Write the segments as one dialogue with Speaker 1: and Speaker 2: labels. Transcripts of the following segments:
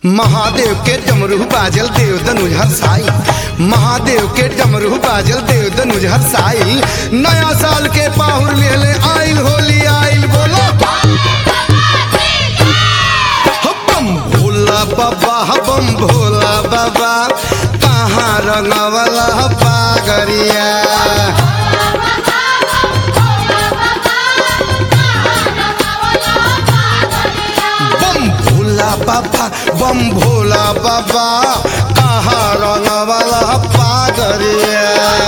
Speaker 1: महादेव के डमरू बाजल देव दनुज हरसाई महादेव के डमरू बाजल देव दनुज हरसाई नया साल के पाहुर लेले आइल होली आइल बोलो हो बम भोला बाबा हो बम भोला बाबा कहाँ रंगवला पागरिया बम भोला बाबा बम भोला बाबा कहाँ रंगवला पागरिया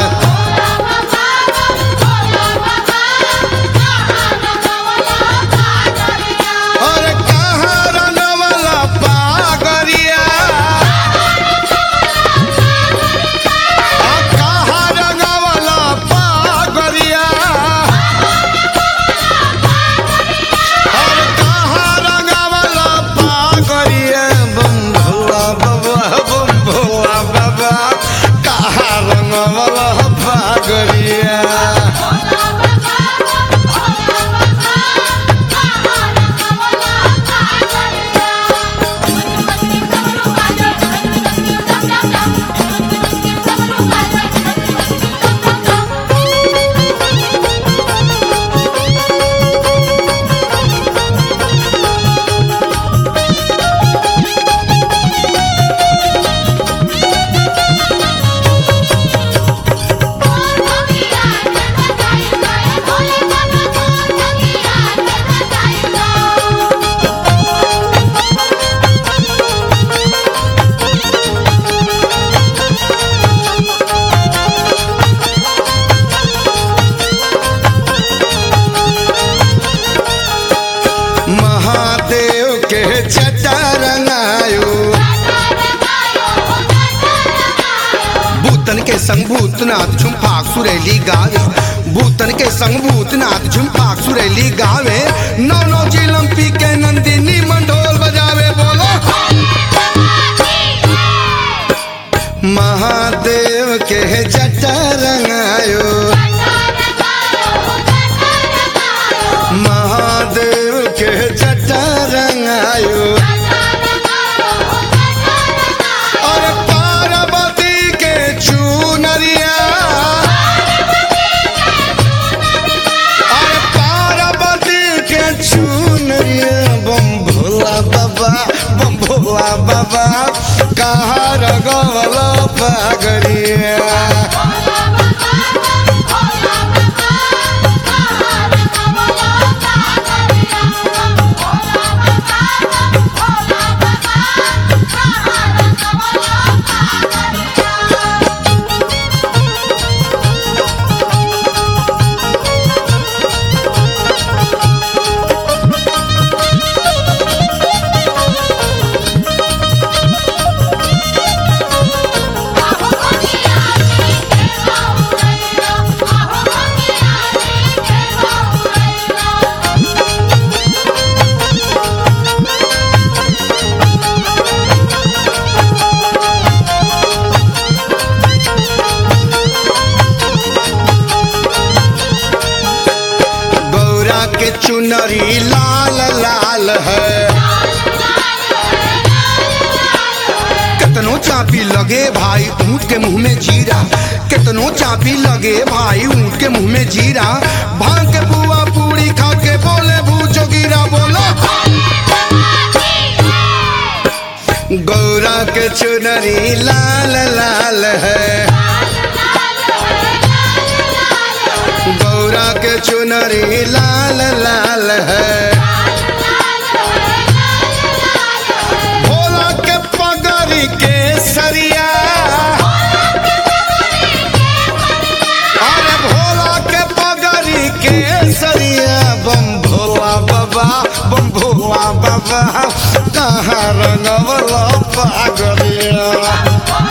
Speaker 1: अरे कहाँ रंगवला पागरिया आ कहाँ रंगवला पागरिया अरे कहाँ रंगवला पागरिया बम भोला बाबा बम भोला बाबा कहाँ रंगवला पागरिया महादेव के छटा रंगायो भूतन के संग भूतनाथ झुमफाक सुरैली गावे भूतन के संग भूतनाथ झुमफाक सुरैली गावे नौ नौ चिलम पी के नंदिनी मंडोल बजावे बोलो महादेव के जटा रंगायो महादेव के जटा रंगायो और पार्वती के चूनरिया और पार्वती के चूनरिया बम भोला बाबा बम भोला बाबा कहाँ रगवला पागरिया गौरा के चुनरी लाल लाल है कितनो चापी लगे भाई ऊँट के मुंह में जीरा कितनो चापी लगे भाई ऊँट के मुंह में जीरा भांग के बुआ पूरी खा के बोले भूचो गिरा बोलो गौरा के चुनरी लाल लाल है गौरा के चुनरी लाल लाल है भोला के पगड़ी के सरिया अरे भोला के पगड़ी के सरिया बम भोला बाबा बम भोला बाबा कहाँ रंगवला पागलिया